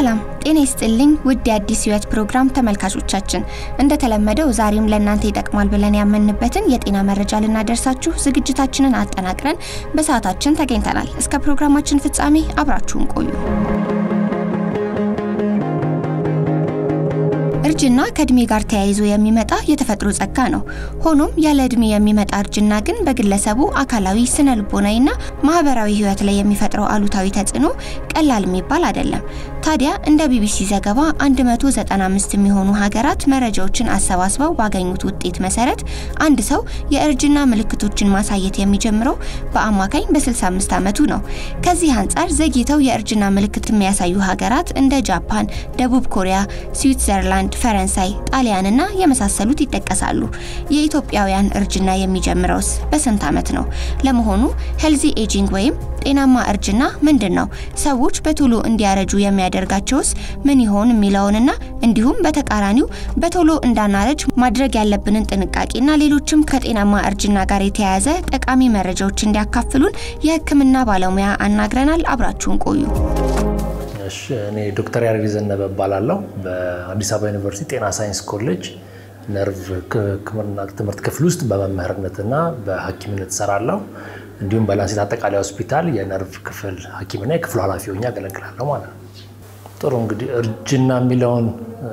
ሰላም ጤና ይስጥልኝ ውድ የአዲስ ህይወት ፕሮግራም ተመልካቾቻችን፣ እንደተለመደው ዛሬም ለእናንተ ይጠቅማል ብለን ያመንበትን የጤና መረጃ ልናደርሳችሁ ዝግጅታችንን አጠናቅረን በሰዓታችን ተገኝተናል። እስከ ፕሮግራማችን ፍጻሜ አብራችሁን ቆዩ። እርጅና ከእድሜ ጋር ተያይዞ የሚመጣ የተፈጥሮ ጸጋ ነው። ሆኖም ያለ እድሜ የሚመጣ እርጅና ግን በግለሰቡ አካላዊ፣ ስነ ልቦናዊና ማህበራዊ ህይወት ላይ የሚፈጥረው አሉታዊ ተጽዕኖ ቀላል የሚባል አይደለም። ታዲያ እንደ ቢቢሲ ዘገባ 195 የሚሆኑ ሀገራት መረጃዎችን አሰባስበው ባገኙት ውጤት መሰረት አንድ ሰው የእርጅና ምልክቶችን ማሳየት የሚጀምረው በአማካኝ በ65 ዓመቱ ነው። ከዚህ አንጻር ዘግይተው የእርጅና ምልክት የሚያሳዩ ሀገራት እንደ ጃፓን፣ ደቡብ ኮሪያ፣ ስዊትዘርላንድ ፈረንሳይ፣ ጣሊያንና የመሳሰሉት ይጠቀሳሉ። የኢትዮጵያውያን እርጅና የሚጀምረውስ በስንት ዓመት ነው? ለመሆኑ ሄልዚ ኤጂንግ ወይም ጤናማ እርጅና ምንድን ነው? ሰዎች በቶሎ እንዲያረጁ የሚያደርጋቸውስ ምን ይሆን የሚለውንና እንዲሁም በተቃራኒው በቶሎ እንዳናረጅ ማድረግ ያለብንን ጥንቃቄና ሌሎችም ከጤናማ እርጅና ጋር የተያያዘ ጠቃሚ መረጃዎች እንዲያካፍሉን የሕክምና ባለሙያ አናግረናል። አብራችሁን ቆዩ። እሺ እኔ ዶክተር ያሬድ ዘነበ እባላለሁ። በአዲስ አበባ ዩኒቨርሲቲ ጤና ሳይንስ ኮሌጅ ነርቭ ሕክምና ትምህርት ክፍል ውስጥ በመምህርነትና በሐኪምነት እሰራለሁ። እንዲሁም በላንሴት አጠቃላይ ሆስፒታል የነርቭ ክፍል ሐኪምና የክፍሉ ኃላፊ ሆኜ አገለግላለሁ ማለት ነው። ጥሩ እንግዲህ እርጅና የሚለውን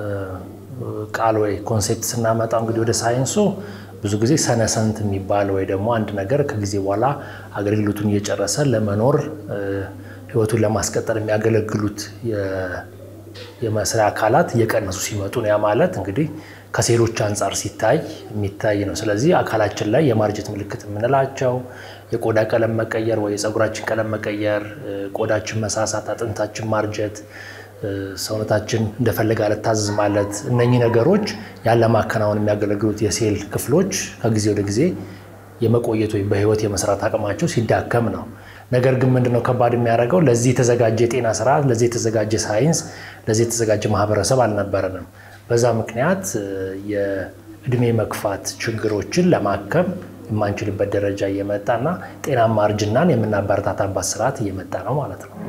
ቃል ወይ ኮንሴፕት ስናመጣው እንግዲህ ወደ ሳይንሱ ብዙ ጊዜ ሰነሰንት የሚባል ወይ ደግሞ አንድ ነገር ከጊዜ በኋላ አገልግሎቱን እየጨረሰ ለመኖር ህይወቱን ለማስቀጠል የሚያገለግሉት የመስሪያ አካላት እየቀነሱ ሲመጡ ነው። ያ ማለት እንግዲህ ከሴሎች አንጻር ሲታይ የሚታይ ነው። ስለዚህ አካላችን ላይ የማርጀት ምልክት የምንላቸው የቆዳ ቀለም መቀየር ወይ የፀጉራችን ቀለም መቀየር፣ ቆዳችን መሳሳት፣ አጥንታችን ማርጀት፣ ሰውነታችን እንደፈለገ አልታዘዝ ማለት፣ እነኚህ ነገሮች ያለ ማከናወን የሚያገለግሉት የሴል ክፍሎች ከጊዜ ወደ ጊዜ የመቆየት ወይም በህይወት የመስራት አቅማቸው ሲዳከም ነው። ነገር ግን ምንድነው ከባድ የሚያደርገው? ለዚህ የተዘጋጀ የጤና ስርዓት፣ ለዚህ የተዘጋጀ ሳይንስ፣ ለዚህ የተዘጋጀ ማህበረሰብ አልነበረንም። በዛ ምክንያት የእድሜ መግፋት ችግሮችን ለማከም የማንችልበት ደረጃ እየመጣና ጤናማ እርጅናን የምናበረታታባት ስርዓት እየመጣ ነው ማለት ነው።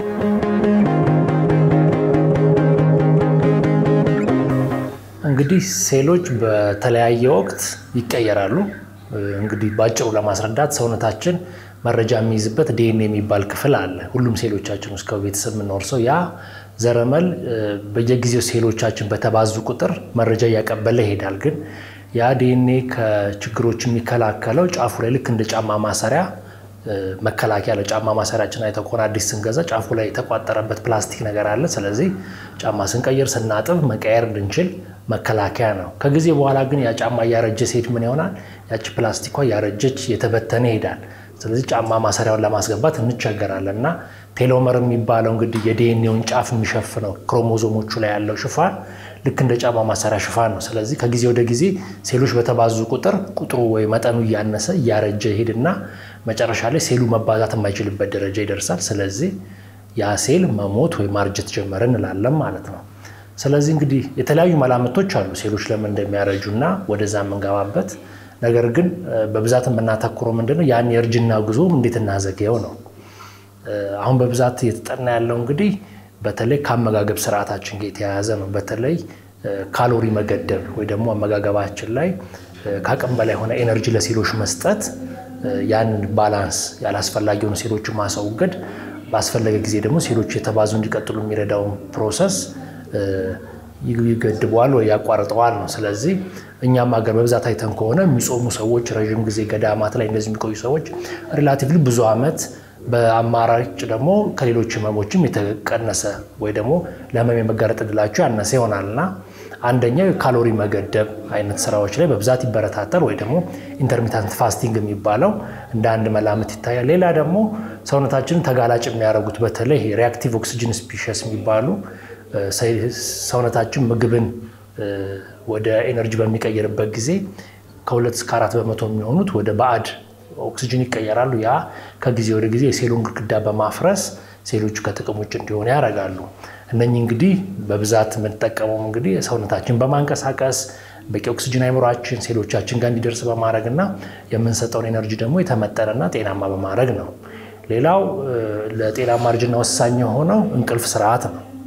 እንግዲህ ሴሎች በተለያየ ወቅት ይቀየራሉ። እንግዲህ ባጭሩ ለማስረዳት ሰውነታችን መረጃ የሚይዝበት ዲኤንኤ የሚባል ክፍል አለ። ሁሉም ሴሎቻችን ውስጥ ከቤተሰብ የምንወርሰው ያ ዘረመል በየጊዜው ሴሎቻችን በተባዙ ቁጥር መረጃ እያቀበለ ይሄዳል። ግን ያ ዲኤንኤ ከችግሮች የሚከላከለው ጫፉ ላይ ልክ እንደ ጫማ ማሰሪያ መከላከያ ለጫማ ማሰሪያችን አይተው ከሆነ አዲስ ስንገዛ ጫፉ ላይ የተቋጠረበት ፕላስቲክ ነገር አለ። ስለዚህ ጫማ ስንቀይር ስናጥብ መቀየር እንድንችል መከላከያ ነው። ከጊዜ በኋላ ግን ያ ጫማ እያረጀ ሲሄድ ምን ይሆናል? ያቺ ፕላስቲኳ እያረጀች የተበተነ ይሄዳል። ስለዚህ ጫማ ማሰሪያውን ለማስገባት እንቸገራለን እና ቴሎመር የሚባለው እንግዲህ የዲኤንኤውን ጫፍ የሚሸፍነው ክሮሞዞሞቹ ላይ ያለው ሽፋን ልክ እንደ ጫማ ማሰሪያ ሽፋን ነው። ስለዚህ ከጊዜ ወደ ጊዜ ሴሎች በተባዙ ቁጥር ቁጥሩ ወይ መጠኑ እያነሰ እያረጀ ይሄድና መጨረሻ ላይ ሴሉ መባዛት የማይችልበት ደረጃ ይደርሳል። ስለዚህ ያ ሴል መሞት ወይ ማርጀት ጀመረ እንላለን ማለት ነው። ስለዚህ እንግዲህ የተለያዩ መላምቶች አሉ ሴሎች ለምን እንደሚያረጁ እና ወደዛ የምንገባበት ነገር ግን በብዛት የምናተኩረው ምንድነው ያን የእርጅና ጉዞ እንዴት እናዘገየው ነው። አሁን በብዛት እየተጠና ያለው እንግዲህ በተለይ ከአመጋገብ ስርዓታችን ጋር የተያያዘ ነው። በተለይ ካሎሪ መገደብ ወይ ደግሞ አመጋገባችን ላይ ከአቅም በላይ የሆነ ኤነርጂ ለሴሎች መስጠት፣ ያንን ባላንስ ያላስፈላጊ የሆኑ ሴሎችን ማስወገድ፣ ባስፈለገ ጊዜ ደግሞ ሴሎች የተባዙ እንዲቀጥሉ የሚረዳውን ፕሮሰስ ይገድበዋል ወይ ያቋርጠዋል ነው። ስለዚህ እኛም ሀገር በብዛት አይተን ከሆነ የሚጾሙ ሰዎች ረዥም ጊዜ ገዳማት ላይ እንደዚህ የሚቆዩ ሰዎች ሪላቲቭሊ ብዙ ዓመት በአማራጭ ደግሞ ከሌሎች ህመሞችም የተቀነሰ ወይ ደግሞ ለህመም የመጋለጥ እድላቸው ያነሰ ይሆናል እና አንደኛው የካሎሪ መገደብ አይነት ስራዎች ላይ በብዛት ይበረታታል ወይ ደግሞ ኢንተርሚታንት ፋስቲንግ የሚባለው እንደ አንድ መላምት ይታያል። ሌላ ደግሞ ሰውነታችንን ተጋላጭ የሚያደርጉት በተለይ ሪአክቲቭ ኦክሲጅን ስፒሸስ የሚባሉ ሰውነታችን ምግብን ወደ ኤነርጂ በሚቀይርበት ጊዜ ከሁለት እስከ አራት በመቶ የሚሆኑት ወደ ባዕድ ኦክሲጅን ይቀየራሉ። ያ ከጊዜ ወደ ጊዜ የሴሉን ግድግዳ በማፍረስ ሴሎቹ ከጥቅም ውጭ እንዲሆኑ ያደርጋሉ። እነኚህ እንግዲህ በብዛት የምንጠቀመው እንግዲህ ሰውነታችን በማንቀሳቀስ በቂ ኦክሲጅን አይምሯችን ሴሎቻችን ጋር እንዲደርስ በማድረግ እና የምንሰጠውን ኤነርጂ ደግሞ የተመጠነና ጤናማ በማድረግ ነው። ሌላው ለጤናማ እርጅና ወሳኝ የሆነው እንቅልፍ ስርዓት ነው።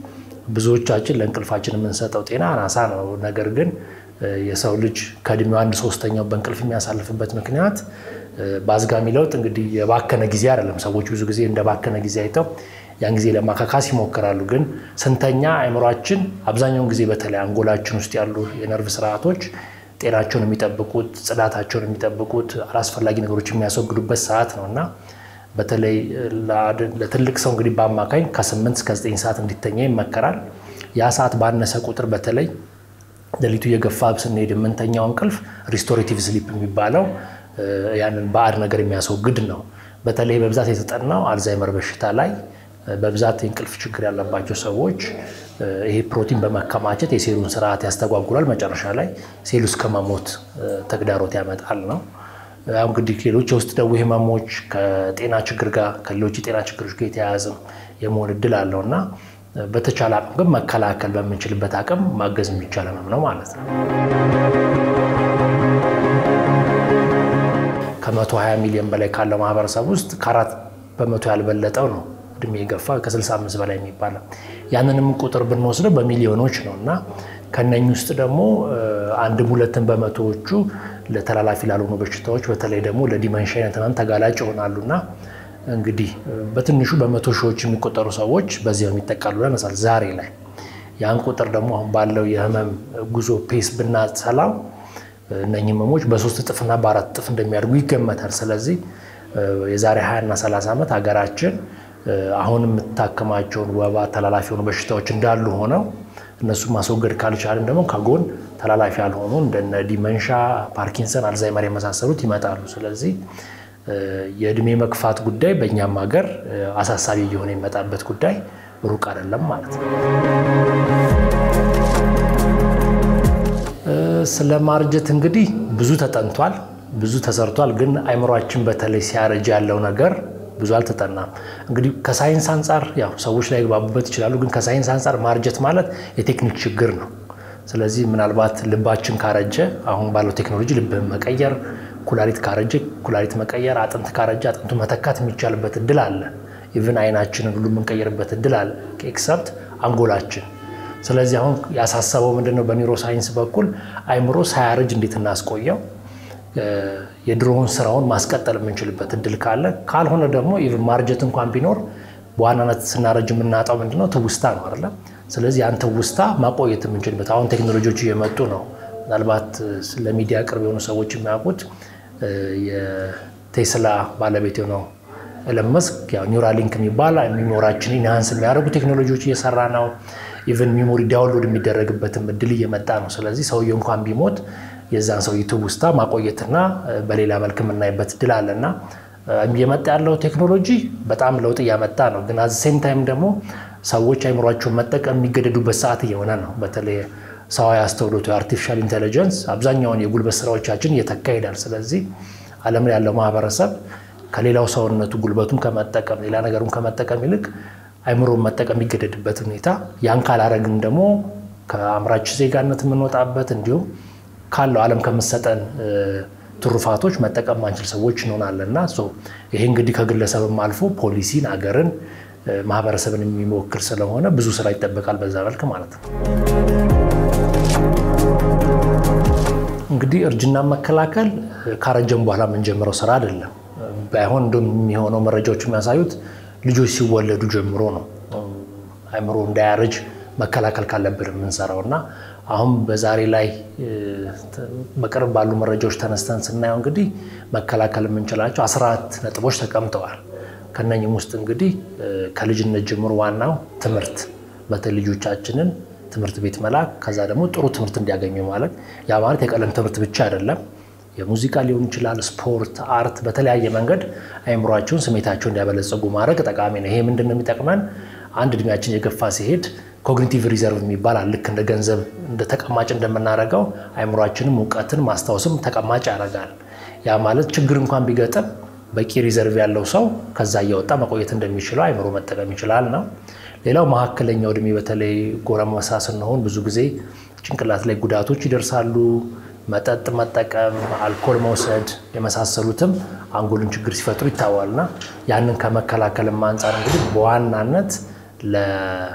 ብዙዎቻችን ለእንቅልፋችን የምንሰጠው ጤና አናሳ ነው። ነገር ግን የሰው ልጅ ከእድሜው አንድ ሶስተኛው በእንቅልፍ የሚያሳልፍበት ምክንያት በአዝጋሚ ለውጥ እንግዲህ የባከነ ጊዜ አይደለም። ሰዎች ብዙ ጊዜ እንደ ባከነ ጊዜ አይተው ያን ጊዜ ለማካካስ ይሞክራሉ። ግን ስንተኛ አእምሯችን አብዛኛውን ጊዜ በተለይ አንጎላችን ውስጥ ያሉ የነርቭ ስርዓቶች ጤናቸውን የሚጠብቁት ጽዳታቸውን የሚጠብቁት አላስፈላጊ ነገሮች የሚያስወግዱበት ሰዓት ነው እና በተለይ ለትልቅ ሰው እንግዲህ በአማካኝ ከ8 እስከ 9 ሰዓት እንዲተኛ ይመከራል። ያ ሰዓት ባነሰ ቁጥር በተለይ ሌሊቱ የገፋ ስንሄድ የምንተኛው እንቅልፍ ሪስቶሬቲቭ ስሊፕ የሚባለው ያንን ባዕድ ነገር የሚያስወግድ ነው። በተለይ በብዛት የተጠናው አልዛይመር በሽታ ላይ በብዛት የእንቅልፍ ችግር ያለባቸው ሰዎች ይሄ ፕሮቲን በመከማቸት የሴሉን ስርዓት ያስተጓጉላል። መጨረሻ ላይ ሴሉ እስከ መሞት ተግዳሮት ያመጣል ነው። ያው እንግዲህ ሌሎች የውስጥ ደዌ ህመሞች ከጤና ችግር ጋር ከሌሎች የጤና ችግሮች ጋር የተያያዘ የመሆን እድል አለው እና በተቻለ አቅም ግን መከላከል በምንችልበት አቅም ማገዝ የሚቻል ህመም ነው ማለት ነው። ከ120 ሚሊዮን በላይ ካለው ማህበረሰብ ውስጥ ከአራት በመቶ ያልበለጠው ነው እድሜ የገፋ ከ65 በላይ የሚባለው ያንንም ቁጥር ብንወስደው በሚሊዮኖች ነው እና ከነኝ ውስጥ ደግሞ አንድም ሁለትም በመቶዎቹ ለተላላፊ ላልሆኑ በሽታዎች በተለይ ደግሞ ለዲመንሻ አይነት ህመም ተጋላጭ ይሆናሉና እንግዲህ በትንሹ በመቶ ሺዎች የሚቆጠሩ ሰዎች በዚህ የሚጠቃሉ ያነሳል ዛሬ ላይ ያን ቁጥር ደግሞ አሁን ባለው የህመም ጉዞ ፔስ ብናሰላው እነኚህ ህመሞች በሶስት እጥፍና በአራት እጥፍ እንደሚያድጉ ይገመታል። ስለዚህ የዛሬ 20 እና 30 ዓመት ሀገራችን አሁን የምታከማቸውን ወባ ተላላፊ የሆኑ በሽታዎች እንዳሉ ሆነው እነሱ ማስወገድ ካልቻልን ደግሞ ከጎን ተላላፊ ያልሆኑ እንደነ ዲመንሻ፣ ፓርኪንሰን፣ አልዛይመር የመሳሰሉት ይመጣሉ። ስለዚህ የእድሜ መግፋት ጉዳይ በእኛም ሀገር አሳሳቢ እየሆነ የመጣበት ጉዳይ ሩቅ አይደለም ማለት ነው። ስለ ማርጀት እንግዲህ ብዙ ተጠንቷል፣ ብዙ ተሰርቷል። ግን አይምሯችን በተለይ ሲያረጅ ያለው ነገር ብዙ አልተጠናም። እንግዲህ ከሳይንስ አንጻር ያው ሰዎች ላይ ግባቡበት ይችላሉ። ግን ከሳይንስ አንጻር ማርጀት ማለት የቴክኒክ ችግር ነው። ስለዚህ ምናልባት ልባችን ካረጀ አሁን ባለው ቴክኖሎጂ ልብህን መቀየር፣ ኩላሊት ካረጀ ኩላሊት መቀየር፣ አጥንት ካረጀ አጥንቱ መተካት የሚቻልበት እድል አለ። ኢቭን አይናችንን ሁሉ የምንቀይርበት እድል አለ ኤክሰፕት አንጎላችን። ስለዚህ አሁን ያሳሰበው ምንድነው? በኒውሮ ሳይንስ በኩል አይምሮ ሳያረጅ እንዴት እናስቆየው የድሮውን ስራውን ማስቀጠል የምንችልበት እድል ካለ፣ ካልሆነ ደግሞ ኢቭን ማርጀት እንኳን ቢኖር በዋናነት ስናረጅ የምናጣው ምንድነው? ትውስታ ነው አይደለ? ስለዚህ ያን ትውስታ ማቆየት የምንችልበት አሁን ቴክኖሎጂዎች እየመጡ ነው። ምናልባት ለሚዲያ ቅርብ የሆኑ ሰዎች የሚያውቁት የቴስላ ባለቤት የሆነው ኤለን መስክ ኒውራሊንክ የሚባል ሚሞራችን ኢንሃንስ የሚያደርጉ ቴክኖሎጂዎች እየሰራ ነው። ኢቨን ሚሞሪ ዳውንሎድ የሚደረግበትም እድል እየመጣ ነው። ስለዚህ ሰውየው እንኳን ቢሞት የዛን ሰው ትውስታ ማቆየትና በሌላ መልክ የምናይበት እድል አለና እየመጣ ያለው ቴክኖሎጂ በጣም ለውጥ እያመጣ ነው። ግን አዚ ሴም ታይም ደግሞ ሰዎች አይምሯቸውን መጠቀም የሚገደዱበት ሰዓት እየሆነ ነው። በተለይ ሰዋዊ አስተውሎቱ የአርቲፊሻል ኢንቴሊጀንስ አብዛኛውን የጉልበት ስራዎቻችን እየተካ ይሄዳል። ስለዚህ ዓለም ላይ ያለው ማህበረሰብ ከሌላው ሰውነቱ ጉልበቱን ከመጠቀም ሌላ ነገሩን ከመጠቀም ይልቅ አይምሮን መጠቀም የሚገደድበት ሁኔታ ያን ካላረግን ደግሞ ከአምራች ዜጋነት የምንወጣበት እንዲሁም ካለው ዓለም ከምሰጠን ትሩፋቶች መጠቀም ማንችል ሰዎች እንሆናለን እና ይሄ እንግዲህ ከግለሰብም አልፎ ፖሊሲን፣ አገርን፣ ማህበረሰብን የሚሞክር ስለሆነ ብዙ ስራ ይጠበቃል በዛ መልክ ማለት ነው። እንግዲህ እርጅና መከላከል ካረጀም በኋላ የምንጀምረው ስራ አይደለም። ባይሆን እንደውም የሚሆነው መረጃዎች የሚያሳዩት ልጆች ሲወለዱ ጀምሮ ነው አይምሮ እንዳያረጅ መከላከል ካለብን የምንሰራው እና አሁን በዛሬ ላይ በቅርብ ባሉ መረጃዎች ተነስተን ስናየው እንግዲህ መከላከል የምንችላቸው 14 ነጥቦች ተቀምጠዋል። ከነኝም ውስጥ እንግዲህ ከልጅነት ጀምሮ ዋናው ትምህርት በተለይ ልጆቻችንን ትምህርት ቤት መላክ፣ ከዛ ደግሞ ጥሩ ትምህርት እንዲያገኙ ማለት ያ ማለት የቀለም ትምህርት ብቻ አይደለም። የሙዚቃ ሊሆን ይችላል፣ ስፖርት፣ አርት፣ በተለያየ መንገድ አይምሯቸውን ስሜታቸውን እንዲያበለጸጉ ማድረግ ጠቃሚ ነው። ይሄ ምንድን ነው የሚጠቅመን? አንድ እድሜያችን የገፋ ሲሄድ ኮግኒቲቭ ሪዘርቭ የሚባል ልክ እንደ ገንዘብ እንደ ተቀማጭ እንደምናደርገው አይምሯችንም እውቀትን ማስታወስም ተቀማጭ ያደርጋል። ያ ማለት ችግር እንኳን ቢገጥም በቂ ሪዘርቭ ያለው ሰው ከዛ እያወጣ መቆየት እንደሚችለው አይምሮ መጠቀም ይችላል ነው። ሌላው መካከለኛው እድሜ በተለይ ጎረምሳ ስንሆን ብዙ ጊዜ ጭንቅላት ላይ ጉዳቶች ይደርሳሉ። መጠጥ መጠቀም፣ አልኮል መውሰድ የመሳሰሉትም አንጎልን ችግር ሲፈጥሩ ይታዋልና ያንን ከመከላከልም አንጻር እንግዲህ በዋናነት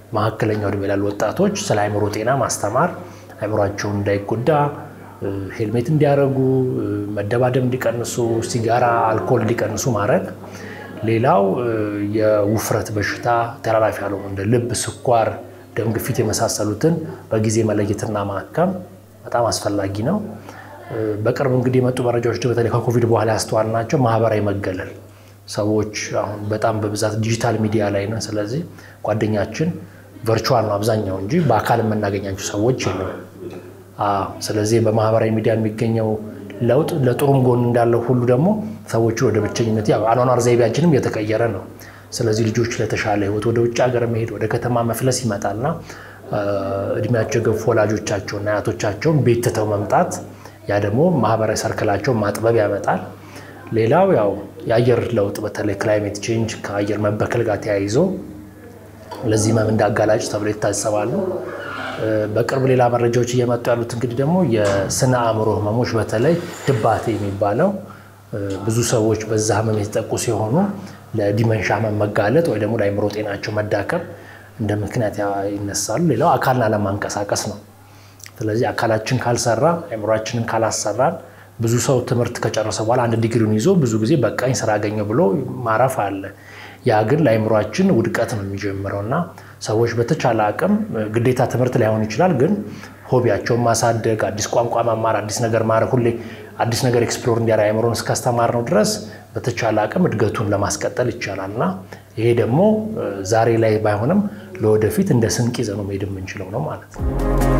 መካከለኛው ዕድሜ ላሉ ወጣቶች ስለ አእምሮ ጤና ማስተማር፣ አእምሯቸውን እንዳይጎዳ ሄልሜት እንዲያደርጉ፣ መደባደብ እንዲቀንሱ፣ ሲጋራ፣ አልኮል እንዲቀንሱ ማድረግ። ሌላው የውፍረት በሽታ ተላላፊ ያልሆኑ እንደ ልብ፣ ስኳር፣ ደም ግፊት የመሳሰሉትን በጊዜ መለየትና ማከም በጣም አስፈላጊ ነው። በቅርብ እንግዲህ የመጡ መረጃዎች በተለይ ከኮቪድ በኋላ ያስተዋልናቸው ማህበራዊ መገለል ሰዎች አሁን በጣም በብዛት ዲጂታል ሚዲያ ላይ ነን። ስለዚህ ጓደኛችን ቨርቹዋል ነው አብዛኛው እንጂ በአካል የምናገኛቸው ሰዎች የለም። ስለዚህ በማህበራዊ ሚዲያ የሚገኘው ለውጥ ለጥሩም ጎን እንዳለው ሁሉ ደግሞ ሰዎችን ወደ ብቸኝነት ያው አኗኗር ዘይቤያችንም እየተቀየረ ነው። ስለዚህ ልጆች ለተሻለ ህይወት ወደ ውጭ ሀገር መሄድ ወደ ከተማ መፍለስ ይመጣልና እድሜያቸው የገፉ ወላጆቻቸውና አያቶቻቸውን ቤት ትተው መምጣት ያ ደግሞ ማህበራዊ ሰርክላቸውን ማጥበብ ያመጣል። ሌላው ያው የአየር ለውጥ በተለይ ክላይሜት ቼንጅ ከአየር መበከል ጋር ተያይዞ ለዚህ ህመም እንዳጋላጭ ተብሎ ይታሰባሉ። በቅርብ ሌላ መረጃዎች እየመጡ ያሉት እንግዲህ ደግሞ የስነ አእምሮ ህመሞች በተለይ ድባቴ የሚባለው ብዙ ሰዎች በዛ ህመም የተጠቁ ሲሆኑ ለዲመንሻ ህመም መጋለጥ ወይ ደግሞ ለአእምሮ ጤናቸው መዳከም እንደ ምክንያት ይነሳሉ። ሌላው አካልን አለማንቀሳቀስ ነው። ስለዚህ አካላችን ካልሰራ አእምሯችንን ካላሰራን ብዙ ሰው ትምህርት ከጨረሰ በኋላ አንድ ዲግሪውን ይዞ ብዙ ጊዜ በቃኝ ስራ አገኘ ብሎ ማረፍ አለ። ያ ግን ለአእምሯችን ውድቀት ነው የሚጀምረው እና ሰዎች በተቻለ አቅም ግዴታ ትምህርት ላይሆን ይችላል፣ ግን ሆቢያቸውን ማሳደግ፣ አዲስ ቋንቋ መማር፣ አዲስ ነገር ማድረግ፣ ሁሌ አዲስ ነገር ኤክስፕሎር እንዲያደርግ አእምሮን እስካስተማር ነው ድረስ በተቻለ አቅም እድገቱን ለማስቀጠል ይቻላል እና ይሄ ደግሞ ዛሬ ላይ ባይሆንም ለወደፊት እንደ ስንቅ ይዘነው መሄድ የምንችለው ነው ማለት ነው።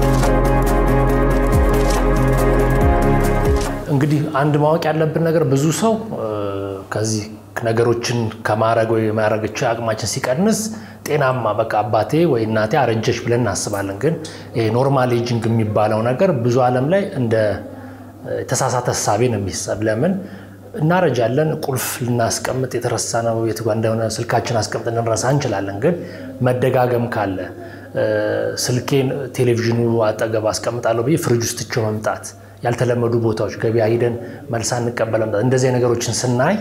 እንግዲህ አንድ ማወቅ ያለብን ነገር ብዙ ሰው ከዚህ ነገሮችን ከማድረግ ወይ የማድረግ አቅማችን ሲቀንስ ጤናማ በቃ አባቴ ወይ እናቴ አረጀች ብለን እናስባለን። ግን ይሄ ኖርማል ኤጂንግ የሚባለው ነገር ብዙ ዓለም ላይ እንደ የተሳሳተ እሳቤ ነው የሚሰብ ለምን እናረጃለን። ቁልፍ ልናስቀምጥ የተረሳ ነው የት ጋ እንደሆነ ስልካችን አስቀምጥ ልንረሳ እንችላለን። ግን መደጋገም ካለ ስልኬን ቴሌቪዥኑ አጠገብ አስቀምጣለሁ ብዬ ፍሪጅ ውስጥ ትቼው መምጣት፣ ያልተለመዱ ቦታዎች ገበያ ሂደን መልሳ እንቀበለ መምጣት፣ እንደዚህ ነገሮችን ስናይ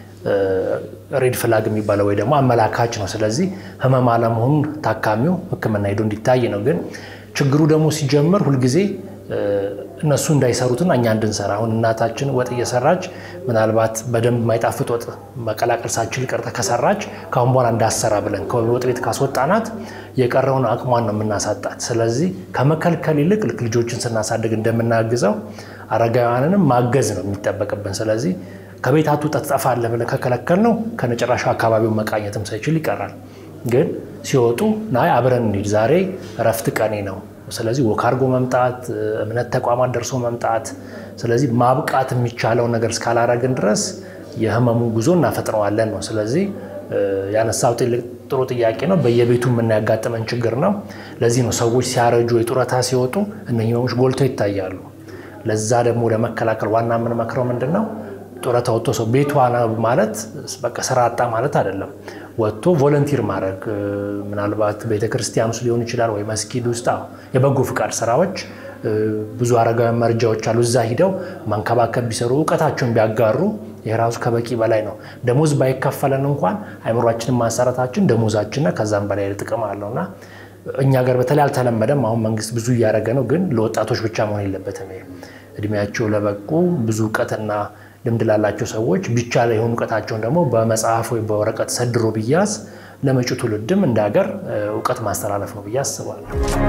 ሬድ ፍላግ የሚባለው ወይ ደግሞ አመላካች ነው። ስለዚህ ህመም አለመሆኑን ታካሚው ሕክምና ሄዶ እንዲታይ ነው። ግን ችግሩ ደግሞ ሲጀምር ሁልጊዜ እነሱ እንዳይሰሩትና እኛ እንድንሰራ አሁን እናታችን ወጥ እየሰራች ምናልባት በደንብ ማይጣፍጥ ወጥ መቀላቀል ሳችል ቀርታ ከሰራች ከአሁን በኋላ እንዳሰራ ብለን ከወጥ ቤት ካስወጣናት የቀረውን አቅሟን ነው የምናሳጣት። ስለዚህ ከመከልከል ይልቅ ልክ ልጆችን ስናሳድግ እንደምናግዘው አረጋውያንንም ማገዝ ነው የሚጠበቅብን። ስለዚህ ከቤት አትውጣ ትጠፋለህ ብለን ከከለከል ነው ከነጭራሹ አካባቢውን መቃኘትም ሳይችል ይቀራል። ግን ሲወጡ ናይ አብረን እንሂድ፣ ዛሬ እረፍት ቀኔ ነው ስለዚህ ወክ አድርጎ መምጣት፣ እምነት ተቋማት ደርሶ መምጣት። ስለዚህ ማብቃት የሚቻለው ነገር እስካላረግን ድረስ የህመሙን ጉዞ እናፈጥነዋለን ነው። ስለዚህ ያነሳው ጥሩ ጥያቄ ነው። በየቤቱ የምናያጋጥመን ችግር ነው። ለዚህ ነው ሰዎች ሲያረጁ የጡረታ ሲወጡ እነዚህ ህመሞች ጎልተው ይታያሉ። ለዛ ደግሞ ለመከላከል ዋና የምንመክረው ምንድን ነው? ጡረታ ወጥቶ ሰው ቤቱ ማለት በቃ ስራ አጣ ማለት አይደለም። ወጥቶ ቮለንቲር ማድረግ ምናልባት ቤተክርስቲያን ውስጥ ሊሆን ይችላል ወይ መስጊድ ውስጥ የበጎ ፍቃድ ስራዎች ብዙ አረጋውያን መርጃዎች አሉ። እዛ ሂደው መንከባከብ ቢሰሩ እውቀታቸውን ቢያጋሩ የራሱ ከበቂ በላይ ነው። ደሞዝ ባይከፈለን እንኳን አይምሯችንን ማሰረታችን ደሞዛችንና ከዛም በላይ ጥቅም አለውና እኛ ጋር በተለይ አልተለመደም። አሁን መንግስት ብዙ እያደረገ ነው፣ ግን ለወጣቶች ብቻ መሆን የለበትም። እድሜያቸው ለበቁ ብዙ እውቀትና ልምድ ላላቸው ሰዎች ቢቻለ የሆኑ እውቀታቸውን ደግሞ በመጽሐፍ ወይ በወረቀት ሰድሮ ቢያዝ ለመጪው ትውልድም እንደ ሀገር እውቀት ማስተላለፍ ነው ብዬ አስባለሁ።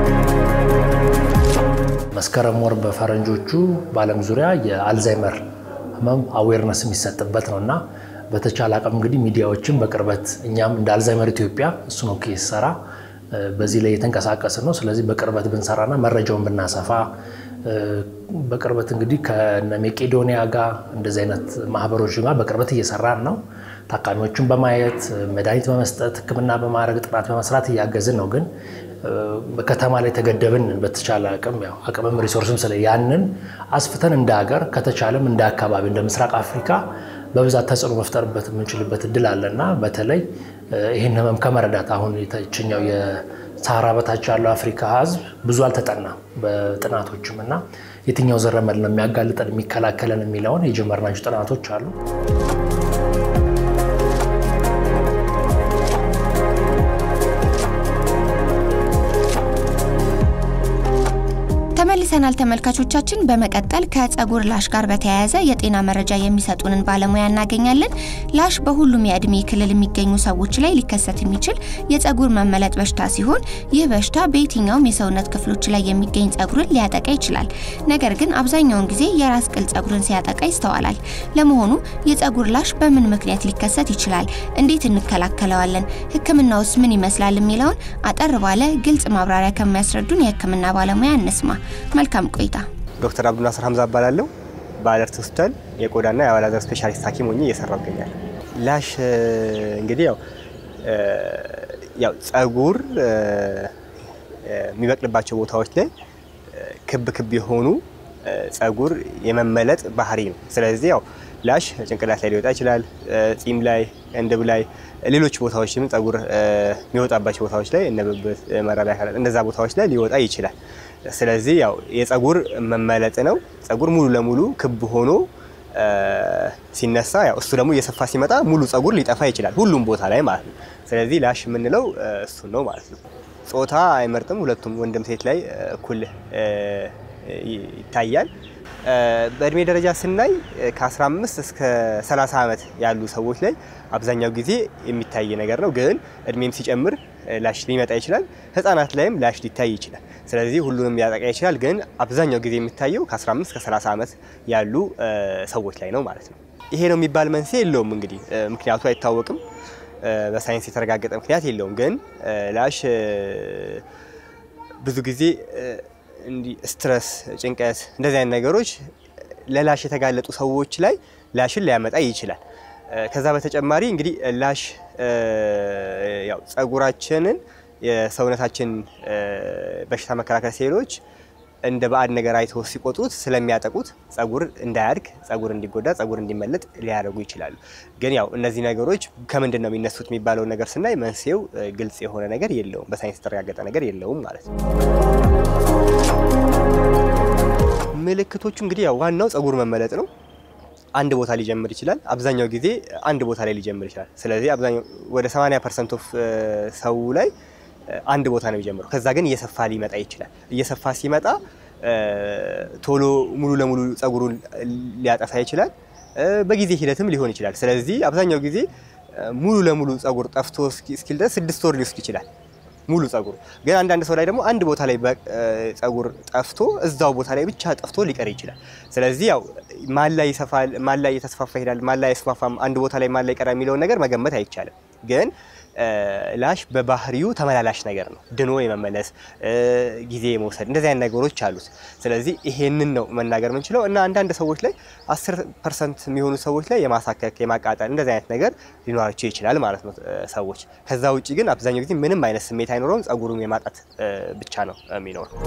መስከረም ወር በፈረንጆቹ በዓለም ዙሪያ የአልዛይመር ህመም አዌርነስ የሚሰጥበት ነው እና በተቻለ አቅም እንግዲህ ሚዲያዎችን በቅርበት እኛም እንደ አልዛይመር ኢትዮጵያ እሱ ነው ሰራ በዚህ ላይ የተንቀሳቀስን ነው። ስለዚህ በቅርበት ብንሰራና መረጃውን ብናሰፋ በቅርበት እንግዲህ ከነ ሜቄዶኒያ ጋር እንደዚህ አይነት ማህበሮች ጋር በቅርበት እየሰራን ነው። ታካሚዎቹን በማየት መድኃኒት በመስጠት ሕክምና በማድረግ ጥናት በመስራት እያገዝን ነው። ግን በከተማ ላይ ተገደብን በተቻለ አቅም ያው አቅምም ሪሶርስም ስለ ያንን አስፍተን እንደ ሀገር ከተቻለም እንደ አካባቢ እንደ ምስራቅ አፍሪካ በብዛት ተጽዕኖ መፍጠርበት የምንችልበት እድል አለና በተለይ ይህን ህመም ከመረዳት አሁን የተችኛው የሳህራ በታች ያለው አፍሪካ ህዝብ ብዙ አልተጠናም በጥናቶችም እና የትኛው ዘረመል ነው የሚያጋልጠን የሚከላከለን የሚለውን የጀመርናቸው ጥናቶች አሉ። ተመልሰናል ተመልካቾቻችን። በመቀጠል ከጸጉር ላሽ ጋር በተያያዘ የጤና መረጃ የሚሰጡንን ባለሙያ እናገኛለን። ላሽ በሁሉም የእድሜ ክልል የሚገኙ ሰዎች ላይ ሊከሰት የሚችል የጸጉር መመለጥ በሽታ ሲሆን ይህ በሽታ በየትኛውም የሰውነት ክፍሎች ላይ የሚገኝ ጸጉርን ሊያጠቃ ይችላል። ነገር ግን አብዛኛውን ጊዜ የራስ ቅል ጸጉርን ሲያጠቃ ይስተዋላል። ለመሆኑ የጸጉር ላሽ በምን ምክንያት ሊከሰት ይችላል? እንዴት እንከላከለዋለን? ሕክምናውስ ምን ይመስላል? የሚለውን አጠር ባለ ግልጽ ማብራሪያ ከሚያስረዱን የሕክምና ባለሙያ እንስማ። መልካም ቆይታ። ዶክተር አብዱልናስር ሀምዛ እባላለሁ። በአለርት ሆስፒታል የቆዳና የአባላዘር ስፔሻሊስት ሐኪም ሆኜ እየሰራሁ እገኛለሁ። ላሽ እንግዲህ ያው ያው ጸጉር የሚበቅልባቸው ቦታዎች ላይ ክብ ክብ የሆኑ ጸጉር የመመለጥ ባህሪ ነው። ስለዚህ ያው ላሽ ጭንቅላት ላይ ሊወጣ ይችላል፣ ጺም ላይ፣ ቅንድብ ላይ፣ ሌሎች ቦታዎችም ጸጉር የሚወጣባቸው ቦታዎች ላይ እነ ብብት፣ መራቢያ አካላት እንደዛ ቦታዎች ላይ ሊወጣ ይችላል። ስለዚህ ያው የጸጉር መመለጥ ነው። ጸጉር ሙሉ ለሙሉ ክብ ሆኖ ሲነሳ ያው እሱ ደግሞ እየሰፋ ሲመጣ ሙሉ ጸጉር ሊጠፋ ይችላል፣ ሁሉም ቦታ ላይ ማለት ነው። ስለዚህ ላሽ የምንለው እሱን ነው ማለት ነው። ጾታ አይመርጥም። ሁለቱም ወንድም ሴት ላይ እኩል ይታያል። በእድሜ ደረጃ ስናይ ከ15 እስከ 30 ዓመት ያሉ ሰዎች ላይ አብዛኛው ጊዜ የሚታይ ነገር ነው። ግን እድሜም ሲጨምር ላሽ ሊመጣ ይችላል። ህጻናት ላይም ላሽ ሊታይ ይችላል። ስለዚህ ሁሉንም ሊያጠቃ ይችላል። ግን አብዛኛው ጊዜ የሚታየው ከ15 እስከ 30 ዓመት ያሉ ሰዎች ላይ ነው ማለት ነው። ይሄ ነው የሚባል መንስኤ የለውም። እንግዲህ ምክንያቱ አይታወቅም። በሳይንስ የተረጋገጠ ምክንያት የለውም። ግን ላሽ ብዙ ጊዜ እንዲህ ስትረስ፣ ጭንቀት እንደዚህ አይነት ነገሮች ለላሽ የተጋለጡ ሰዎች ላይ ላሽን ሊያመጣ ይችላል። ከዛ በተጨማሪ እንግዲህ ላሽ ያው ጸጉራችንን የሰውነታችን በሽታ መከላከል ሴሎች እንደ ባዕድ ነገር አይተው ሲቆጥሩት ስለሚያጠቁት ጸጉር እንዳያድግ፣ ጸጉር እንዲጎዳ፣ ጸጉር እንዲመለጥ ሊያደርጉ ይችላሉ። ግን ያው እነዚህ ነገሮች ከምንድን ነው የሚነሱት የሚባለውን ነገር ስናይ መንስኤው ግልጽ የሆነ ነገር የለውም፣ በሳይንስ የተረጋገጠ ነገር የለውም ማለት ነው። ምልክቶቹ እንግዲህ ያው ዋናው ጸጉር መመለጥ ነው። አንድ ቦታ ሊጀምር ይችላል። አብዛኛው ጊዜ አንድ ቦታ ላይ ሊጀምር ይችላል። ስለዚህ አብዛኛው ወደ 80 ፐርሰንት ኦፍ ሰው ላይ አንድ ቦታ ነው የሚጀምረው። ከዛ ግን እየሰፋ ሊመጣ ይችላል። እየሰፋ ሲመጣ ቶሎ ሙሉ ለሙሉ ጸጉሩን ሊያጠፋ ይችላል። በጊዜ ሂደትም ሊሆን ይችላል። ስለዚህ አብዛኛው ጊዜ ሙሉ ለሙሉ ጸጉር ጠፍቶ እስኪል ድረስ ስድስት ወር ሊወስድ ይችላል። ሙሉ ጸጉሩ ግን አንዳንድ ሰው ላይ ደግሞ አንድ ቦታ ላይ ጸጉር ጠፍቶ እዛው ቦታ ላይ ብቻ ጠፍቶ ሊቀር ይችላል። ስለዚህ ያው ማን ላይ ይሰፋል፣ ማን ላይ እየተስፋፋ ይሄዳል፣ ማን ላይ አይስፋፋም፣ አንድ ቦታ ላይ ማን ላይ ይቀራል የሚለውን ነገር መገመት አይቻልም። ግን ላሽ በባህሪው ተመላላሽ ነገር ነው። ድኖ የመመለስ ጊዜ የመውሰድ እንደዚህ አይነት ነገሮች አሉት። ስለዚህ ይሄንን ነው መናገር የምንችለው እና አንዳንድ ሰዎች ላይ 10 ፐርሰንት የሚሆኑ ሰዎች ላይ የማሳከክ የማቃጠል እንደዚህ አይነት ነገር ሊኖራቸው ይችላል ማለት ነው ሰዎች። ከዛ ውጭ ግን አብዛኛው ጊዜ ምንም አይነት ስሜት አይኖረውም። ጸጉሩን የማጣት ብቻ ነው የሚኖረው።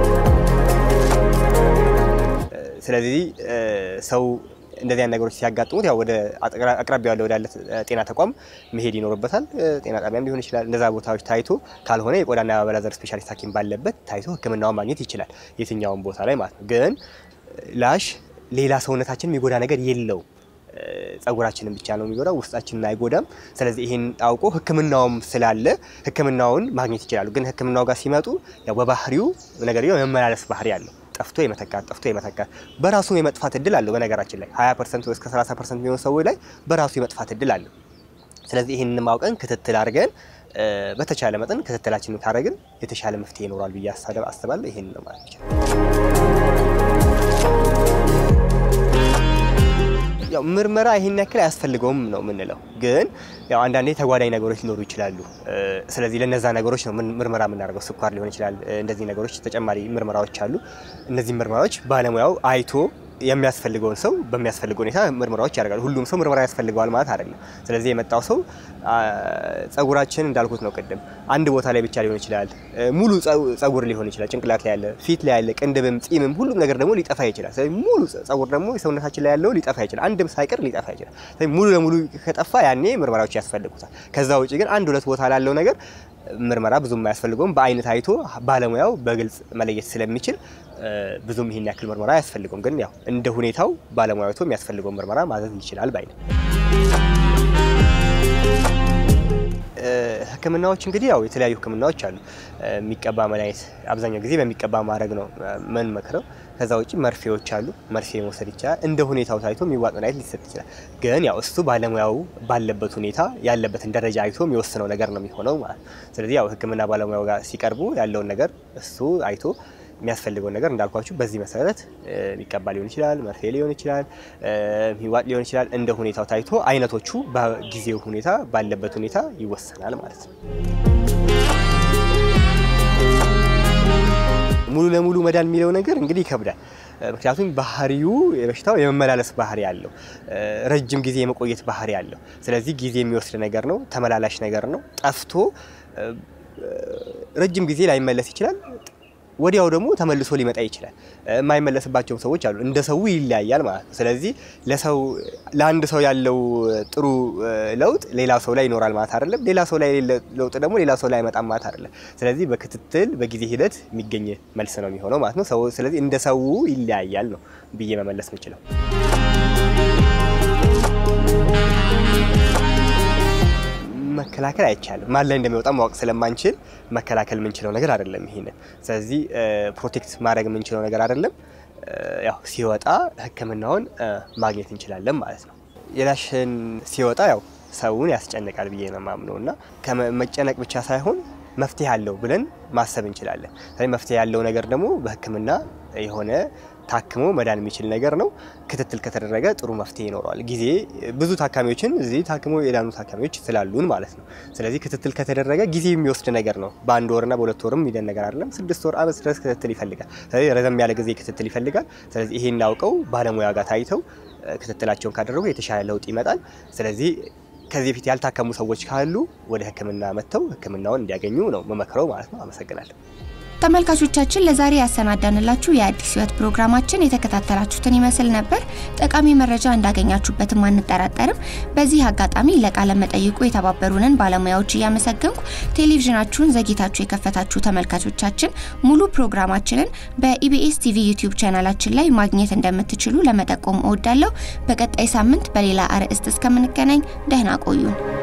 ስለዚህ ሰው እንደዚህ አይነት ነገሮች ሲያጋጥሙት ያው ወደ አቅራቢያ ያለ ወዳለ ጤና ተቋም መሄድ ይኖርበታል። ጤና ጣቢያም ሊሆን ይችላል። እንደዛ ቦታዎች ታይቶ ካልሆነ የቆዳና የአባላዘር ስፔሻሊስት ሐኪም ባለበት ታይቶ ሕክምናውን ማግኘት ይችላል። የትኛውን ቦታ ላይ ማለት ነው። ግን ላሽ ሌላ ሰውነታችን የሚጎዳ ነገር የለውም። ጸጉራችንን ብቻ ነው የሚጎዳው፣ ውስጣችንን አይጎዳም። ስለዚህ ይህን አውቆ ሕክምናውም ስላለ ሕክምናውን ማግኘት ይችላሉ። ግን ሕክምናው ጋር ሲመጡ ያው በባህሪው ነገር የመመላለስ ባህሪ አለው ጠፍቶ የመተካት ጠፍቶ የመተካት በራሱ የመጥፋት እድል አለው። በነገራችን ላይ 20 ፐርሰንት እስከ 30 ፐርሰንት የሚሆኑ ሰዎች ላይ በራሱ የመጥፋት እድል አለው። ስለዚህ ይህንን ማውቀን ክትትል አድርገን በተቻለ መጠን ክትትላችንን ካደረግን የተሻለ መፍትሄ ይኖራል ብዬ አስባለሁ። ይህን ነው ማለት ይችላል። ያው ምርመራ ይሄን ያክል አያስፈልገውም ነው የምንለው። ግን ያው አንዳንዴ ተጓዳኝ ነገሮች ሊኖሩ ይችላሉ። ስለዚህ ለነዛ ነገሮች ነው ምርመራ የምናደርገው። ስኳር ሊሆን ይችላል። እንደዚህ ነገሮች ተጨማሪ ምርመራዎች አሉ። እነዚህ ምርመራዎች ባለሙያው አይቶ የሚያስፈልገውን ሰው በሚያስፈልገው ሁኔታ ምርመራዎች ያደርጋሉ። ሁሉም ሰው ምርመራ ያስፈልገዋል ማለት አይደለም። ስለዚህ የመጣው ሰው ጸጉራችን እንዳልኩት ነው ቅድም አንድ ቦታ ላይ ብቻ ሊሆን ይችላል። ሙሉ ጸጉር ሊሆን ይችላል። ጭንቅላት ላይ ያለ፣ ፊት ላይ ያለ፣ ቅንድብም፣ ጺምም ሁሉም ነገር ደግሞ ሊጠፋ ይችላል። ስለዚህ ሙሉ ጸጉር ደግሞ የሰውነታችን ላይ ያለው ሊጠፋ ይችላል። አንድም ሳይቀር ሊጠፋ ይችላል። ስለዚህ ሙሉ ለሙሉ ከጠፋ ያኔ ምርመራዎች ያስፈልጉታል። ከዛ ውጭ ግን አንድ ሁለት ቦታ ላለው ነገር ምርመራ ብዙም አያስፈልገውም። በአይነት አይቶ ባለሙያው በግልጽ መለየት ስለሚችል ብዙም ይሄን ያክል ምርመራ አያስፈልገውም። ግን ያው እንደ ሁኔታው ባለሙያው አይቶ የሚያስፈልገውን ምርመራ ማዘዝ ይችላል ባይ ነው። ህክምናዎች እንግዲህ ያው የተለያዩ ህክምናዎች አሉ። የሚቀባ መድኃኒት አብዛኛው ጊዜ በሚቀባ ማድረግ ነው ምን መክረው። ከዛ ውጭ መርፌዎች አሉ። መርፌ መውሰድ ይቻላል። እንደ ሁኔታው ታይቶ የሚዋጥ መድኃኒት ሊሰጥ ይችላል። ግን ያው እሱ ባለሙያው ባለበት ሁኔታ ያለበትን ደረጃ አይቶ የሚወስነው ነገር ነው የሚሆነው ማለት ነው። ስለዚህ ያው ህክምና ባለሙያው ጋር ሲቀርቡ ያለውን ነገር እሱ አይቶ የሚያስፈልገውን ነገር እንዳልኳችሁ በዚህ መሰረት የሚቀባ ሊሆን ይችላል፣ መርፌ ሊሆን ይችላል፣ የሚዋጥ ሊሆን ይችላል። እንደ ሁኔታው ታይቶ አይነቶቹ በጊዜው ሁኔታ ባለበት ሁኔታ ይወሰናል ማለት ነው። ሙሉ ለሙሉ መዳን የሚለው ነገር እንግዲህ ይከብዳል። ምክንያቱም ባህሪው የበሽታው የመመላለስ ባህሪ አለው፣ ረጅም ጊዜ የመቆየት ባህሪ አለው። ስለዚህ ጊዜ የሚወስድ ነገር ነው፣ ተመላላሽ ነገር ነው። ጠፍቶ ረጅም ጊዜ ላይመለስ ይችላል። ወዲያው ደግሞ ተመልሶ ሊመጣ ይችላል። የማይመለስባቸው ሰዎች አሉ። እንደ ሰው ይለያያል ማለት ነው። ስለዚህ ለሰው ለአንድ ሰው ያለው ጥሩ ለውጥ ሌላ ሰው ላይ ይኖራል ማለት አይደለም። ሌላ ሰው ላይ የሌለ ለውጥ ደግሞ ሌላ ሰው ላይ አይመጣም ማለት አይደለም። ስለዚህ በክትትል በጊዜ ሂደት የሚገኝ መልስ ነው የሚሆነው ማለት ነው። ሰው ስለዚህ እንደ ሰው ይለያያል ነው ብዬ መመለስ የምችለው። መከላከል አይቻልም። ማን ላይ እንደሚወጣ ማወቅ ስለማንችል መከላከል የምንችለው ነገር አይደለም። ይሄንን ስለዚህ ፕሮቴክት ማድረግ የምንችለው ነገር አይደለም። ያው ሲወጣ ሕክምናውን ማግኘት እንችላለን ማለት ነው። የላሽን ሲወጣ ያው ሰውን ያስጨንቃል ብዬ ነው የማምነው እና ከመጨነቅ ብቻ ሳይሆን መፍትሄ አለው ብለን ማሰብ እንችላለን። ስለዚህ መፍትሄ ያለው ነገር ደግሞ በሕክምና የሆነ ታክሞ መዳን የሚችል ነገር ነው። ክትትል ከተደረገ ጥሩ መፍትሄ ይኖረዋል። ጊዜ ብዙ ታካሚዎችን እዚህ ታክሞ የዳኑ ታካሚዎች ስላሉን ማለት ነው። ስለዚህ ክትትል ከተደረገ ጊዜ የሚወስድ ነገር ነው። በአንድ ወርና በሁለት ወርም የሚደን ነገር አይደለም። ስድስት ወር ዓመት ድረስ ክትትል ይፈልጋል። ስለዚህ ረዘም ያለ ጊዜ ክትትል ይፈልጋል። ስለዚህ ይሄን አውቀው ባለሙያ ጋር ታይተው ክትትላቸውን ካደረጉ የተሻለ ለውጥ ይመጣል። ስለዚህ ከዚህ በፊት ያልታከሙ ሰዎች ካሉ ወደ ህክምና መጥተው ህክምናውን እንዲያገኙ ነው መመክረው ማለት ነው። አመሰግናለሁ። ተመልካቾቻችን ለዛሬ ያሰናዳንላችሁ የአዲስ ህይወት ፕሮግራማችን የተከታተላችሁትን ይመስል ነበር። ጠቃሚ መረጃ እንዳገኛችሁበትም አንጠራጠርም። በዚህ አጋጣሚ ለቃለ መጠይቁ የተባበሩንን ባለሙያዎች እያመሰገንኩ ቴሌቪዥናችሁን ዘግይታችሁ የከፈታችሁ ተመልካቾቻችን ሙሉ ፕሮግራማችንን በኢቢኤስ ቲቪ ዩቲዩብ ቻናላችን ላይ ማግኘት እንደምትችሉ ለመጠቆም እወዳለሁ። በቀጣይ ሳምንት በሌላ አርዕስት እስከምንገናኝ ደህና ቆዩን።